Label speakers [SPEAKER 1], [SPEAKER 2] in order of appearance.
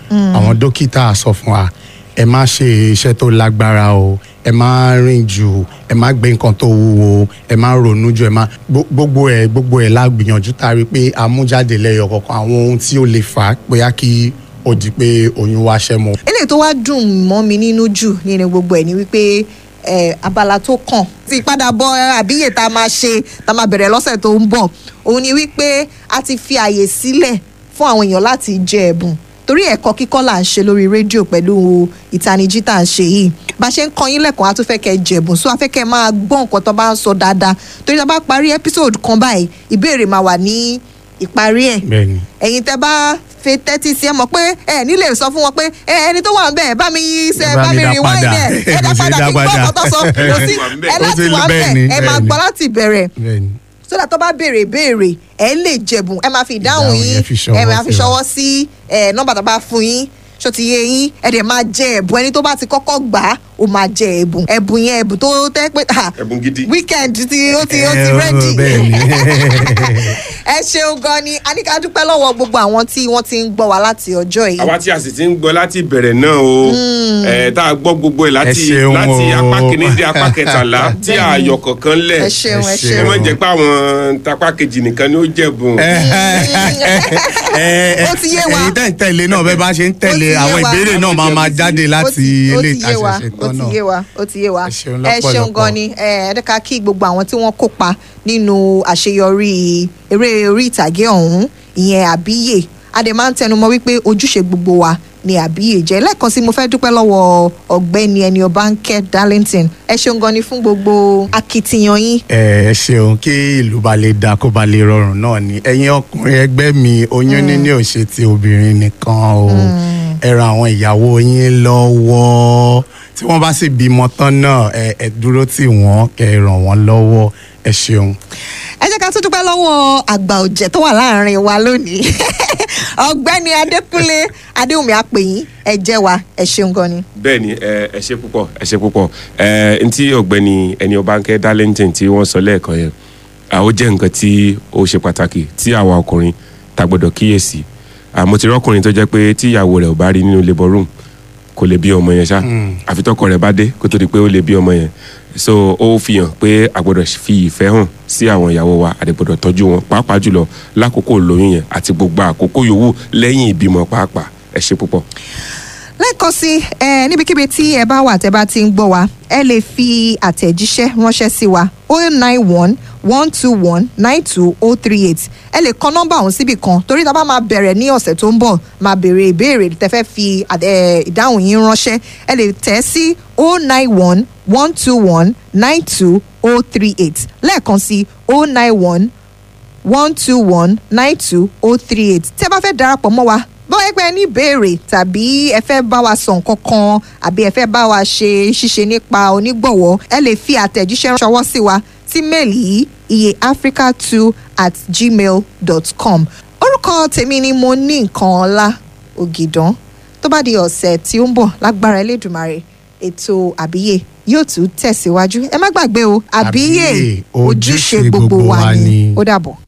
[SPEAKER 1] àwọn dókítà sọ fún wa ẹ má ṣe iṣẹ́ tó lágbára o ẹ má rìn jù ẹ má gbé nǹkan tó wúwo ẹ má ronú jù ẹ má gbó- gbogbo ẹ gbogbo ẹ la gbìyànjú tá a rí i pé a mú jáde lẹ́yọ kọ̀ọ̀kan àwọn ohun tí ó lè fà á bóyá kí ó di pé oyún wá ṣẹ́ mọ́.
[SPEAKER 2] eléyìí tó wá dùn mọ́ mi nínú jù nínú gbogbo ẹ̀ ni wípé eh, abala tó kàn tí ìpadàbọ̀ àbíyè tá a máa ṣe tá a máa bẹ̀rẹ̀ lọ́sẹ̀ tó ń bọ̀ òun ni wípé a ti fi àyè sílẹ̀ fún àwọn èèyàn láti jẹ ẹ̀bùn torí ẹ̀kọ́ kíkọ́ là ń ṣe lórí rédíò pẹ̀lú ìtanijí tá à ń ṣe yìí bá a ṣe ń kọ́ yín lẹ́kọ̀ọ́ a tún fẹ́ kẹ́ ẹ jẹ̀bùn so a fẹ́ kẹ́ ẹ máa gbọ́ nǹkan tó bá ń sọ dáadáa torí tá a bá parí episode kan báyìí ìbéèrè máa wà ní ìparí ẹ̀
[SPEAKER 1] bẹ́ẹ̀ni
[SPEAKER 2] ẹ̀yin tẹ́ bá fi tẹ́tí sí ẹ mọ̀ pé ẹ nílé sọ fún wọn pé ẹ ẹni tó wà ń bẹ̀ bá mi yí ṣe
[SPEAKER 1] Bá
[SPEAKER 2] bá
[SPEAKER 1] mi
[SPEAKER 2] mi
[SPEAKER 1] dá
[SPEAKER 2] rìn wáyé
[SPEAKER 1] padà.
[SPEAKER 2] ẹ̀ ẹ dá
[SPEAKER 1] Kò sí
[SPEAKER 2] padà
[SPEAKER 1] dá
[SPEAKER 2] kí n gbọ́
[SPEAKER 1] padà.
[SPEAKER 2] ọ̀pọ̀ tó sọ kò sí ẹ
[SPEAKER 1] Ó
[SPEAKER 2] láti
[SPEAKER 1] ti-
[SPEAKER 2] wà ń bẹ̀
[SPEAKER 1] bẹ́ẹ̀ni,
[SPEAKER 2] ẹ máa
[SPEAKER 1] bẹ́ẹ̀ni.
[SPEAKER 2] gbọ́ láti bẹ̀rẹ̀
[SPEAKER 1] bẹ́ẹ̀ni
[SPEAKER 2] sódà tó bá béèrè béèrè ẹ lè jẹ̀bùn ẹ máa fi ìdáhùn
[SPEAKER 1] Ìdáhùn
[SPEAKER 2] yín
[SPEAKER 1] yẹn fi ṣọwọ́
[SPEAKER 2] ẹ máa fi
[SPEAKER 1] sí wa.
[SPEAKER 2] ṣọwọ́ sí ẹ nọ́mbà tó bá fún yín ṣó ti yé yín ẹ dẹ̀ máa jẹ ẹ̀bùn ẹni tó bá ti kọ́kọ́ gbà á ó máa jẹ ẹ̀bùn ẹ̀bùn yẹn ẹ̀bùn tó tẹ́ pé ah,
[SPEAKER 3] ẹ̀bùn gidi.
[SPEAKER 2] weekend tí ó ti ó ti
[SPEAKER 1] Eh,
[SPEAKER 2] ready
[SPEAKER 1] bẹ́ẹ̀ni
[SPEAKER 2] ẹ ṣeun gan ni a ní ká dúpẹ́ lọ́wọ́ gbogbo àwọn tí wọ́n ti ń gbọ́ wa láti ọjọ́ yìí.
[SPEAKER 3] àwa tí a sì ti ń gbọ́ láti bẹ̀rẹ̀ náà o ẹ̀ tá a gbọ́ gbogbo ẹ̀ láti
[SPEAKER 1] Ẹ ṣeun
[SPEAKER 3] láti
[SPEAKER 1] o.
[SPEAKER 3] apá kìíní dé apá kẹtàlá tí a yọ kọ̀ọ̀kan lẹ̀
[SPEAKER 2] ẹ ṣeun ẹ
[SPEAKER 1] Ẹ
[SPEAKER 3] kí
[SPEAKER 2] ṣeun.
[SPEAKER 3] wọ́n jẹ́ pé àwọn tapá kejì nìkan ni ó jẹ̀bùn.
[SPEAKER 2] Ó ti yé wa.
[SPEAKER 1] ẹ̀yin tẹ̀ ń tẹ̀lé náà bẹ́ẹ̀ bá ṣe ń
[SPEAKER 2] Ó ti
[SPEAKER 1] tẹ̀lé
[SPEAKER 2] yé
[SPEAKER 1] àwọn
[SPEAKER 2] wa.
[SPEAKER 1] ìbéèrè náà máa máa jáde
[SPEAKER 2] Ó
[SPEAKER 1] láti
[SPEAKER 2] ti- ó
[SPEAKER 1] ilé
[SPEAKER 2] ti yé wa,
[SPEAKER 1] ìtaṣẹ̀ṣẹ̀
[SPEAKER 2] ó
[SPEAKER 1] tán
[SPEAKER 2] ti
[SPEAKER 1] náà.
[SPEAKER 2] yé wa ó ti yé wa
[SPEAKER 1] Ẹ ṣeun
[SPEAKER 2] ẹ ṣeun
[SPEAKER 1] lọ́pọ̀lọpọ̀.
[SPEAKER 2] gan ni ẹ ẹ dẹ́ka kí gbogbo àwọn tí wọ́n kópa nínú àṣeyọrí eré orí ìtàgé ọ̀hún ìyẹn àbíyè a dẹ̀ máa ń tẹnumọ́ wípé ojúṣe gbogbo wa ni àbíyè jẹ́ lẹ́ẹ̀kan sí mo fẹ́ dúpẹ́ lọ́wọ́ ọ̀gbẹ́ni ẹni ọbánkẹ́ darlington ẹ ṣeun gan ni fún gbogbo akitiyan yín
[SPEAKER 1] ẹ ẹ ṣeun kí ìlú ba lè da kó ba lè rọrùn náà ni ẹ̀yin ọkùnrin ẹgbẹ́ mi oyún níní ò ṣe ti obìnrin nìkan o ẹ ran àwọn ìyàwó yín lọ́wọ́ tí wọ́n bá sì bímọ tán náà ẹ ẹ dúró tì wọ́n kẹ́ ẹ ràn wọ́n lọ́wọ́ ẹ ṣeun.
[SPEAKER 2] ẹ jẹ́ ká tún dúpẹ́ lọ́wọ́ àgbà ọ̀jẹ̀ tó wà láàrin wa lónìí ọ̀gbẹ́ni adékúnlé adéwùmí àpèyìn ẹ jẹ́ wa ẹ ṣeun gan ni.
[SPEAKER 3] bẹ́ẹ̀ ni ẹ ẹ ṣe púpọ̀ ẹ ṣe púpọ̀ ẹ ntí ọ̀gbẹ́ni ẹni ọbánkẹ́ darlington tí wọ́n sọ lẹ́ẹ̀kan yẹn à, ó jẹ́ nǹkan tí ó ṣe pàtàkì tí àwa ọkùnrin ta gbọ́dọ̀ kíyèsí àmọ́ ti rọ́kùnrin tó jẹ́ pé tí ìyàwó rẹ̀ ò bá rí nínú labour room kò lè bí ọmọ yẹn ṣá àfi tọkọ rẹ̀ bá dé kó tó di pé ó lè bí ọmọ yẹn so ó fi hàn pé a gbọ́dọ̀ fi ìfẹ́ hàn sí àwọn ìyàwó wa a dẹ̀ gbọ́dọ̀ tọ́jú wọn pàápàá jùlọ lákòókò lóyún yẹn àti gbogbo àkókò yòówù lẹ́yìn ìbímọ pàápàá ẹ ṣe púpọ̀.
[SPEAKER 2] lẹ́ẹ̀kan sí ẹ níbikíbi tí ẹ bá wà tẹ́ bá ti ń gbọ́ wa ẹ lè fi àtẹ̀jíṣẹ́ ránṣẹ́ sí wa o nine one one two one nine two o three eight ẹ lè kọ nọ́mbà ọ̀hún síbì kan torí tá a bá máa bẹ̀rẹ̀ ní ọ̀sẹ̀ tó ń bọ̀ máa béèrè ìbéèrè tẹ́ fẹ́ fi àt- ẹ, ìdáhùn yín ránṣẹ́ ẹ lè tẹ̀ sí o nine one one two one nine two o three eight lẹ́ẹ̀kan sí o nine one one two one nine two oh three eight tí ẹ bá fẹ́ darapọ̀ mọ́ wa bọ́wọ́ ẹgbẹ́ ní ìbéèrè tàbí ẹ fẹ́ bá wa sọ nǹkan kan àbí ẹ fẹ́ bá wa ṣe ṣíṣe nípa onígbọ̀wọ́ ẹ lè fi àtẹ̀jíṣẹ́ ṣọwọ́ sí wa sí méèlì yìí iye africa two at gmail dot com orúkọ tèmi ni mo ní nǹkan ọlá ògìdán tó bá di ọ̀sẹ̀ tí ó ń bọ̀ lágbára elédùnmarè ètò àbíyè yóò tún tẹ̀síwájú ẹ má gbàgbé o àbíyè
[SPEAKER 1] Àbíyè,
[SPEAKER 2] ojúṣe gbogbo wa ni ó dàbọ̀.